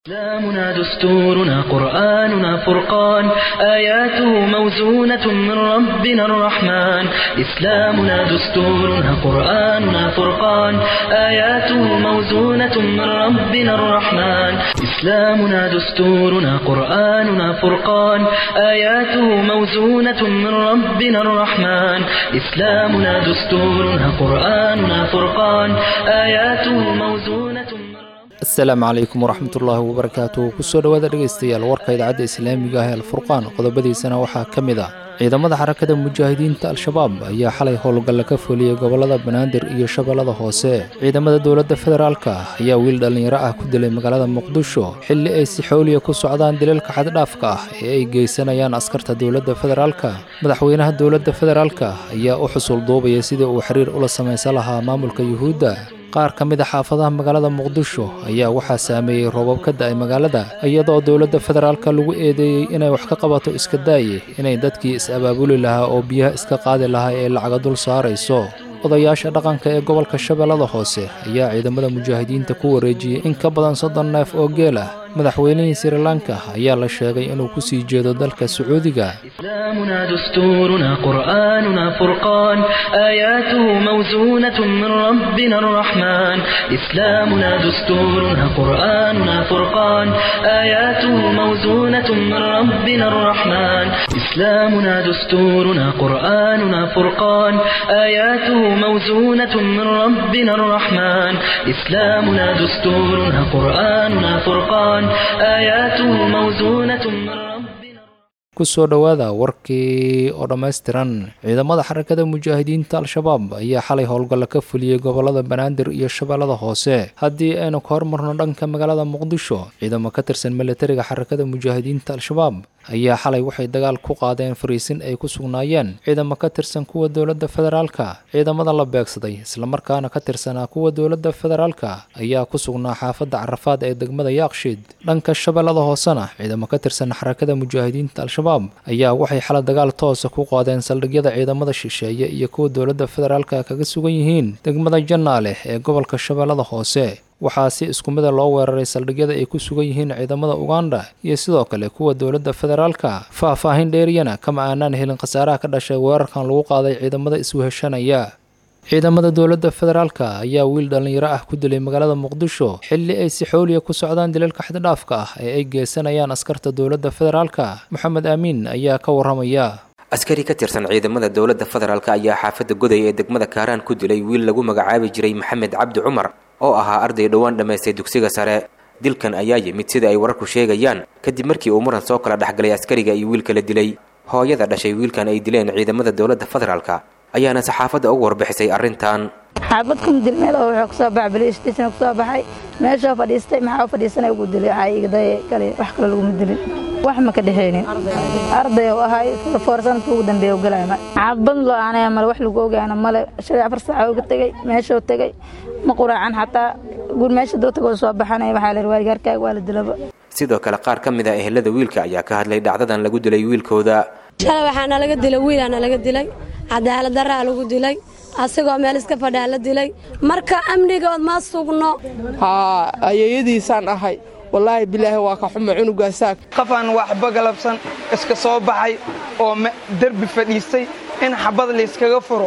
إسلامنا دستورنا قرآننا فرقان آياته موزونة من ربنا الرحمن إسلامنا دستورنا قرآننا فرقان آياته موزونة من ربنا الرحمن إسلامنا دستورنا قرآننا فرقان آياته موزونة من ربنا الرحمن إسلامنا دستورنا قرآننا فرقان آياته موزونة من asalaamu calaykum waraxmatullaahi wabarakaatu kusoo dhowaada dhegaystayaal warka idaacadda islaamiga ah ee alfurqaan qodobadiisana waxaa ka mid ah ciidamada xarakada mujaahidiinta al-shabaab ayaa xalay howlgalla ka fuliyey gobollada banaadir iyo shabeellada hoose ciidamada dowladda federaalka ayaa wiil dhallinyaro ah ku dilay magaalada muqdisho xilli ay si xooliya ku socdaan dilalka xaddhaafka ah ee ay geysanayaan askarta dowladda federaalka madaxweynaha dowladda federaalka ayaa u xusul duubaya sidii uu xiriir ula samaysan lahaa maamulka yuhuudda qaar ka mid a xaafadaha magaalada muqdisho ayaa waxaa saameeyey roobab ka da'ay magaalada iyadoo dowladda federaalka lagu eedeeyey inay wax ka qabato iska daaye inay dadkii is-abaabuli lahaa oo biyaha iska qaadi lahaa ee lacaga dul saarayso odayaasha dhaqanka ee gobolka shabeellada hoose ayaa ciidamada mujaahidiinta ku wareejiyey in ka badan soddon neef oo geel ah madaxweynihii sri lanka ayaa la sheegay inuu ku sii jeedo dalka sacuudiga إسلامنا دستورنا قرآننا فرقان آياته موزونة من ربنا الرحمن إسلامنا دستورنا قرآننا فرقان آياته موزونة من ربنا الرحمن إسلامنا دستورنا قرآننا فرقان آياته موزونة من ربنا الرحمن إسلامنا دستورنا قرآننا فرقان آياته موزونة من ربنا kusoo dhowaada warkii oo dhammaystiran ciidamada xarakada mujaahidiinta al-shabaab ayaa xalay howlgalla ka fuliyey gobollada banaadir iyo shabeellada hoose haddii aynu ka hormarno dhanka magaalada muqdisho ciidamo ka tirsan militariga xarakada mujaahidiinta al-shabaab ayaa xalay waxay dagaal ku qaadeen fariisin ay ku sugnaayeen ciidamo ka tirsan kuwa dowladda federaalka ciidamada la beegsaday islamarkaana ka tirsanaa kuwa dowladda federaalka ayaa ku sugnaa xaafadda carafaad ee degmada yaaqshiid dhanka shabeellada hoosena ciidamo ka tirsan xarakada mujaahidiinta al-shabaab ayaa waxay xala dagaal toosa ku qaadeen saldhigyada ciidamada shisheeye iyo kuwa dowladda federaalka kaga sugan yihiin degmada jannaale ee gobolka shabeellada hoose waxaa si isku mida loo weeraray saldhigyada ay ku sugan yihiin ciidamada uganda iyo sidoo kale kuwa dowladda federaalka faah-faahin dheeriyana kama aanaan helin khasaaraha ka dhashay weerarkan lagu qaaday ciidamada isweheshanaya ciidamada dowladda federaalka ayaa wiil dhallinyaro ah ku dilay magaalada muqdisho xilli ay si xooliya ku socdaan dilalka xaddhaafka ah ee ay geysanayaan askarta dowladda federaalka moxamed aamiin ayaa ka warramaya askari ka tirsan ciidamada dowladda federaalk ayaa xaafadda goday ee degmada kaaraan ku dilay wiil lagu magacaabi jiray maxamed cabdi cumar oo ahaa arday dhowaan dhammaystay dugsiga sare dilkan ayaa yimid sida ay wararku sheegayaan kadib markii uu muran soo kala dhexgalay askariga iyo wiilka la dilay hooyada dhashay wiilkan ay dileen ciidamada dowladda federaalka ayaana saxaafadda ugu warbixisay arrintan xaabad kuma dil meel oo wuxuu kusoo baxay baliistation kusoo baxay meeshoo fadhiistay maxaa u fadhiisanay ugu dilay waxaa igday kale wax kale laguma dilin wax ma ka dhexaynin arday oo ahay foor sanadka ugu dambeeya u galaya xaabad loo aanaya male wax lagu ogaana male shalay afar saaca uga tegay meeshoo tegay ma quraacan xataa guur meesha doo tagoo soo baxanaya waxaa la waargaarkaaga waa la dilaba sidoo kale qaar ka mid a ehelada wiilka ayaa ka hadlay dhacdadan lagu dilay wiilkooda shalay waxaana laga dilay wiilaana laga dilay cadaalad daraa lagu dilay asigoo meel iska fadhaa la dilay marka amnigood ma sugno haa ayeeyadiisaan ahay wallaahi bilaahi waa ka xume cunugaasaa qafaan waxba galabsan iska soo baxay oo derbi fadhiistay in xabad layskaga furo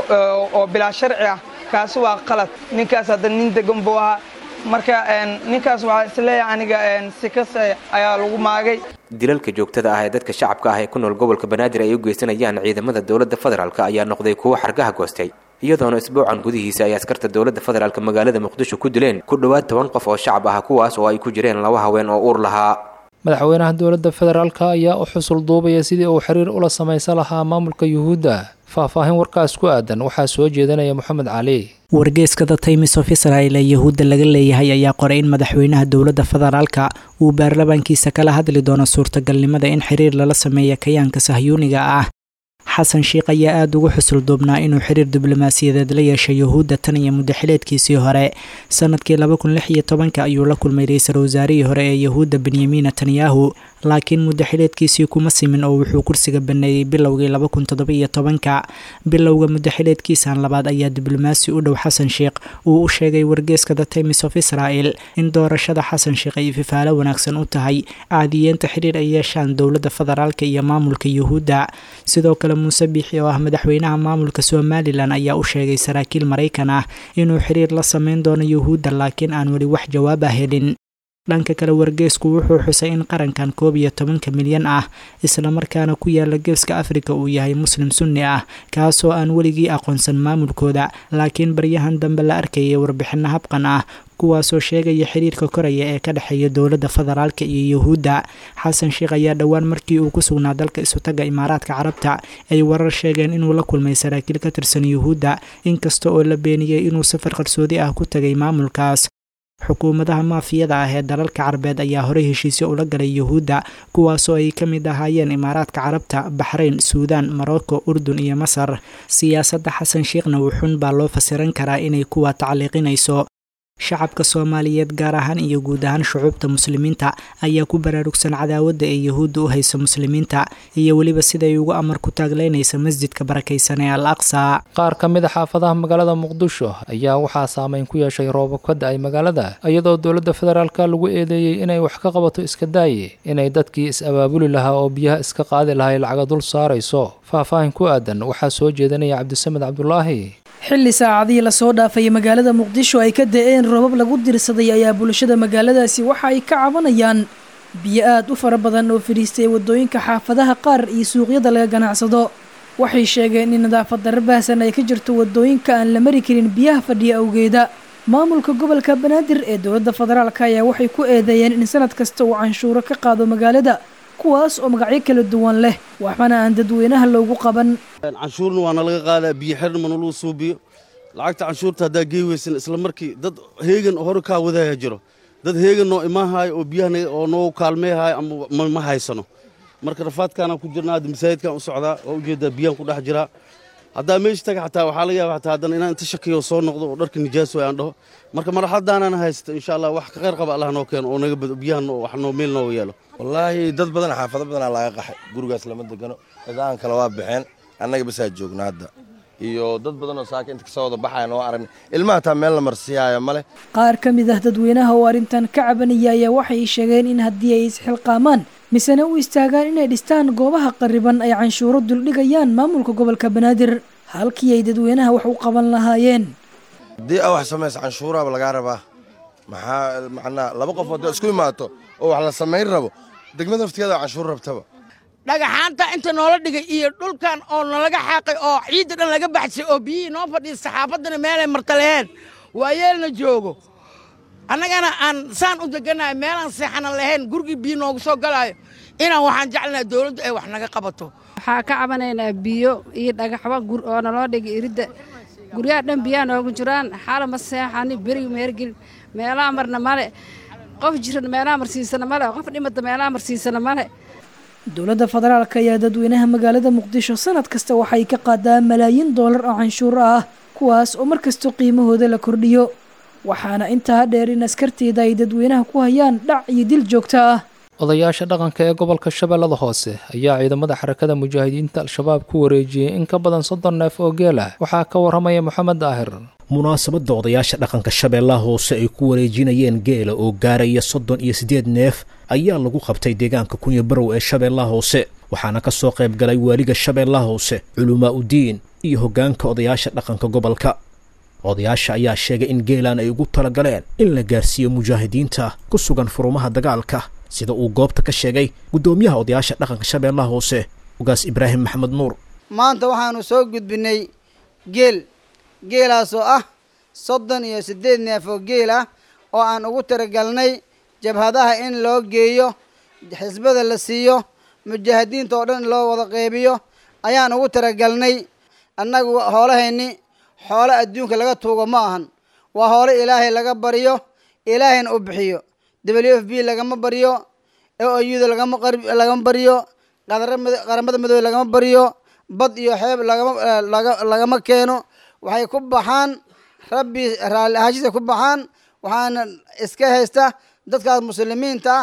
oo bilaa sharci ah kaasi waa qalad ninkaas hadda nin degan buu ahaa marka ninkaas waxaa isleeyahay aniga sikase ayaa lagu maagay dilalka joogtada ah ee dadka shacabka ah ee ku nool gobolka banaadir ay u geysanayaan ciidamada dowladda federaalk ayaa noqday kuwo xargaha goostay iyadoona isbuucan gudihiisa ay askarta dowladda federaalk magaalada muqdisho ku dileen ku dhowaad toban qof oo shacab ah kuwaas oo ay ku jireen laba haween oo uur lahaa madaxweynaha dowladda federaalka ayaa u xusul duubaya sidii uu xiriir ula samaysan lahaa maamulka yuhuudda faahfaahin warkaas ku aadan waxaa soo jeedanaya moxamed cali wargeyskada timis of israel ee yahuudda laga leeyahay ayaa qoray in madaxweynaha dowladda federaalka uu baarlamaankiisa kala hadli doono suurtagalnimada in xiriir lala sameeya kayaanka sahyuuniga ah xasan sheikh ayaa aada ugu xusul duubnaa inuu xiriir diblomaasiyadeed la yeeshay yuhuudda tan iyo muddaxileedkiisii hore sanadkii laba kun lix iyo tobanka ayuu la kulmay ra-iisul wasaarihii hore ee yahuudda benyamin netanyahu laakiin muddo xileedkiisii kuma simin oo wuxuu kursiga baneeyey bilowgii laba kun toddoba iyo tobanka bilowga muddo xileedkiisan labaad ayaa diblomaasi u dhow xasan sheikh uu u sheegay wargeeska the times of israel in doorashada xasan sheikh ay fifaalo wanaagsan u tahay caadiyeenta xiriir ay yeeshaan dowladda federaalka iyo maamulka yuhuudda sidoo kale muuse biixi oo ah madaxweynaha maamulka somalilan ayaa u sheegay saraakiil maraykan ah inuu xiriir la sameyn doono yuhuudda laakiin aan weli wax jawaab ah helin dhanka kale wargeesku wuxuu xusay in qarankan koob iyo tobanka milyan ah islamarkaana ku yaala geeska afrika uu yahay muslim sunni ah kaasoo aan weligii aqoonsan maamulkooda laakiin baryahan dambe la arkayay warbixino habqan ah kuwaasoo sheegaya xiriirka koraya ee ka dhexeeya dowladda federaalka iyo yuhuudda xasan sheikh ayaa dhowaan markii uu ku sugnaa dalka isutaga imaaraadka carabta ay warar sheegeen inuu la kulmay saraakiil ka tirsan yuhuudda inkasta oo la beeniyey inuu safar qarsoodi ah ku tagay maamulkaas xukuumadaha maafiyada ah ee dalalka carbeed ayaa horey heshiisyo ula galay yuhuudda kuwaasoo ay ka mid ahaayeen imaaraadka carabta baxrayn suudaan morocco urdun iyo masar siyaasadda xasan sheekhna wuxuun baa loo fasiran karaa inay kuwa tacliiqinayso shacabka soomaaliyeed gaar ahaan iyo guud ahaan shucuubta muslimiinta ayaa ku baraarugsan cadaawadda ee yuhuudda u haysa muslimiinta iyo weliba siday ugu amar ku taagleynaysa masjidka barakaysan ee al aqsa qaar ka mid a xaafadaha magaalada muqdisho ayaa waxaa saameyn ku yeeshay roobab ka da-ay magaalada iyadoo dowladda federaalka lagu eedeeyey inay wax ka qabato iska daaye inay dadkii is-abaabuli lahaa oo biyaha iska qaadi lahay lacaga dul saarayso faahfaahin ku aadan waxaa soo jeedinaya cabdisamed cabdulaahi xilli saacadihii lasoo dhaafay magaalada muqdisho ay ka da-een roobab lagu dirsaday ayaa bulshada magaaladaasi waxa ay ka cabanayaan biyo aad u fara badan oo fadhiistay waddooyinka xaafadaha qaar iyo suuqyada laga ganacsado waxay sheegeen in nadaafad darro baahsan ay ka jirto waddooyinka aan la mari karin biyaha fadhiya awgeeda maamulka gobolka banaadir ee dowladda federaalka ayaa waxay ku eedeeyeen in sanad kasta uu canshuuro ka qaado magaalada kuwaas oo magacyo kala duwan leh waxbana aan dadweynaha loogu qaban canshuurna waana laga qaadaa biyo xirna mana lagu suubiyo lacagta canshuurta haddaa gey weysan isla markii dad heegan hore kaa wadaya jiro dad heegan noo imaahaayo oo biyaha oo noogu kaalmeehayo ama ma haysano marka rafaadkaanaan ku jirnaa hadda masaajidkaan u socdaa waa ujeedaa biyaan ku dhex jiraa haddaa meesha taga xataa waxaa laga yaaba xataa haddana inaan inta shakiyo soo noqdo oo dharka nijaas way aan dhaho marka marxadaanana haysta insha allah wax ka khayr qaba allah noo keeno oo naga bado biyahan wax noo meel nooga yeelo wallaahi dad badan xaafado badanaa laga qaxay gurigaas lama degano cidaan kale waa baxeen annaga basaa joogna hadda iyo dad badanoo saaka inta kasoo wada baxayan oo aragna ilmaha taa meel la marsiiyaayo male qaar ka mid ah dadweynaha oo arrintan ka cabanaya ayaa waxay sheegeen in haddii ay isxilqaamaan misena u istaagaan inay dhistaan goobaha qariban ay canshuuro duldhigayaan maamulka gobolka banaadir halkii ay dadweynaha wax u qaban lahaayeen haddii a wax samaysa canshuuraaba lagaa rabaa maxaa macnaa laba qof hadda isku imaato oo wax la samayn rabo degmada naftigeeda canshuur rabtaba dhagaxaanta inta noola dhigay iyo dhulkan oo nalaga xaaqay oo ciidda dhan laga baxsay oo biyihii noo fadhiya saxaafaddana meelay marta laheen waayeelna joogo annagana aan saan u deganahay meelaan seexana lahayn gurigii biyo noogu soo galaayo inaan waxaan jeclanahay dowladdu ay wax naga qabato waxaa ka cabanaynaa biyo iyo dhagaxba oo naloo dhigay iridda guryaha dhan biyaha noogu jiraan xaala ma seexani beriga meergel meelaha marna male qof jiran meelaha marsiisana male qof dhimata meelaha marsiisana male dowladda federaalka ayaa dadweynaha magaalada muqdisho sanad kasta waxay ka qaadaa malaayiin doolar oo canshuuro ah kuwaas oo mar kasta qiimahooda la kordhiyo waxaana intaa dheer in askarteeda ay dadweynaha ku hayaan dhac iyo dil joogto ah odayaasha dhaqanka ee gobolka shabeellada hoose ayaa ciidamada xarakada mujaahidiinta al-shabaab ku wareejiyey in ka badan soddon neef oo geel ah waxaa ka warramaya moxamed daahir munaasabadda odayaasha dhaqanka shabeellaha hoose ay ku wareejinayeen geela oo gaaraya soddon iyo siddeed neef ayaa lagu qabtay deegaanka kunya barow ee shabeellaha hoose waxaana ka soo qayb galay waaliga shabeellaha hoose culumaa udiin iyo hoggaanka odayaasha dhaqanka gobolka odayaasha ayaa sheegay in geelaan ay ugu talagaleen in la gaarsiiyo mujaahidiinta ku sugan furumaha dagaalka sida uu goobta ka sheegay guddoomiyaha odayaasha dhaqanka shabeellaha hoose ugaas ibraahim maxamed nuur maanta waxaanu soo gudbinay geel geelaasoo ah soddon iyo siddeed neef oo geel ah oo aan ugu talagalnay jabhadaha in loo geeyo xisbada la siiyo mujaahidiinta oo dhan in loo wada qeybiyo ayaan ugu talagalnay annagu hoolahayni xoolo adduunka laga tuugo ma ahan waa hoolo ilaahay laga baryo ilaahayna u bixiyo w f b lagama baryo ouda lagama baryo qaramada madoobe lagama baryo bad iyo xeeb lagama keeno waxay ku baxaan rabbi raalli ahaashisa ku baxaan waxaana iska haysta dadkaas muslimiinta ah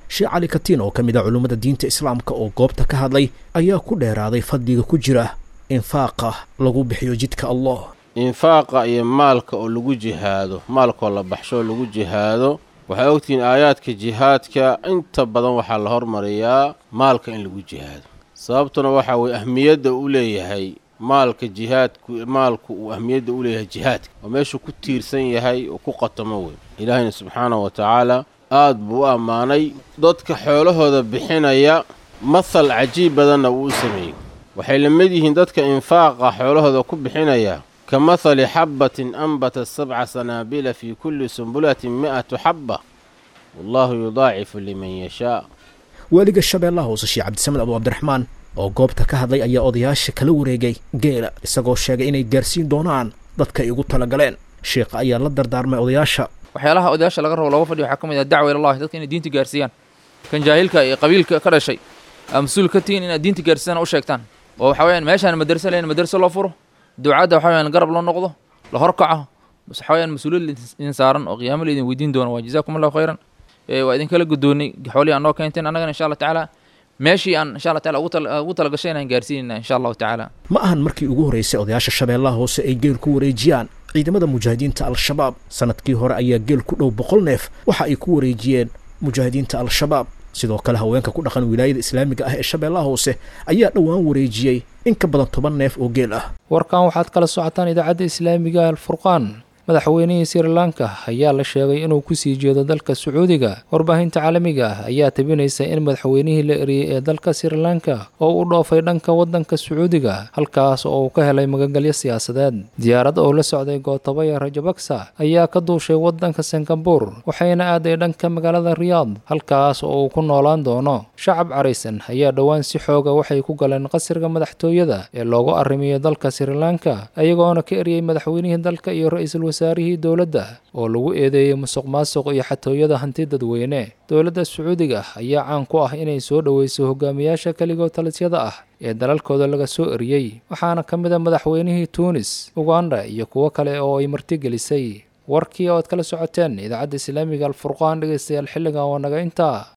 sheekh cali katiin oo ka mid ah culummada diinta islaamka oo goobta ka hadlay ayaa ku dheeraaday fadliga ku jira infaaqa lagu bixiyo jidka allah infaaqa iyo maalka oo lagu jihaado maalkaoo la baxsho oo lagu jihaado waxay ogtihiin aayaadka jihaadka inta badan waxaa la hormariyaa maalka in lagu jihaado sababtuna waxaa weye ahmiyadda uu leeyahay maalka jihaadku maalku uu ahmiyadda u leeyahay jihaadka oo meeshuu ku tiirsan yahay oo ku qatamo wey ilaahayna subxaanahu wa tacaala aad buu u ammaanay dadka xoolahooda bixinaya mahal cajiib badanna wuu u sameeyey waxay la mid yihiin dadka infaaqa xoolahooda ku bixinaya ka mahali xabbatin anbata sabca sanaabila fii kulli sumbulatin mi'atu xabba wallaahu yudaacifu liman yashaa waaliga shabeellaha hoose sheekh cabdisamed abu cabdiraxmaan oo goobta ka hadlay ayaa odayaasha kala wareegay geela isagoo sheegay inay gaarsiin doonaan dadka ay ugu talagaleen sheekha ayaa la dardaarmay odayaasha waxyaalaha odayaasha laga rabo looga fadhiyo waxaa ka mid ah dacwa ilallahi dadka inay diinta gaarsiiyaan kan jaahilka iyo qabiilka ka dhashay aa mas-uul ka tihiin inaad diinta gaarsiisaan u sheegtaan oo waxa weyaan meeshaan madarse leyn madarse loo furo ducadda waxa weyaan garab loo noqdo la horkaco waxa weyaan mas-uuliyad idin saaran oo qiyaamo la idin weydiin doono waa jazaakum allahu khayran waa idinkala guddoonnay xoolihii aan noo keenteen annagana insha allah tacaala meeshii aan insha allah taala ugu talagashay inaan gaarsiinayna insha allahu tacaala ma ahan markii ugu horraysay odayaasha shabeellaha hoose ay geel ku wareejiyaan ciidamada mujaahidiinta al-shabaab sanadkii hore ayaa geel ku dhow boqol neef waxa ay ku wareejiyeen mujaahidiinta al-shabaab sidoo kale haweenka ku dhaqan wilaayada islaamiga ah ee shabeellaha hoose ayaa dhowaan wareejiyey in ka badan toban neef oo geel ah warkan waxaad kala socotaan idaacadda islaamiga alfurqaan madaxweynihii sri lanka ayaa la sheegay inuu kusii jeedo dalka sacuudiga warbaahinta caalamiga ah ayaa tabinaysa in madaxweynihii la eriyey ee dalka sri lanka oo u dhoofay dhanka waddanka sacuudiga halkaas oo uu ka helay magagelyo siyaasadeed diyaarad oo la socday gootabaya rajabaksa ayaa ka duushay waddanka singabur waxayna aaday dhanka magaalada riyaad halkaas oo uu ku noolaan doono shacab caraysan ayaa dhowaan si xooga waxay ku galeen qasriga madaxtooyada ee loogu arrimiyo dalka sri lanka iyagoona ka eriyey madaxweynihii dalka iyo ra-iisul wasaarihii dowladda oo lagu eedeeyey musuq maasuq iyo xatooyada hanti dadweyne dowladda sacuudiga ayaa caan ku ah inay soo dhoweyso hogaamiyaasha keligoo talisyada ah ee dalalkooda laga soo eriyey waxaana ka mid a madaxweynihii tuunis uganda iyo kuwo kale oo ay martigelisay warkii ood kala socoteen idaacadda islaamiga alfurqaan dhegeystayaal xilligan waa naga intaa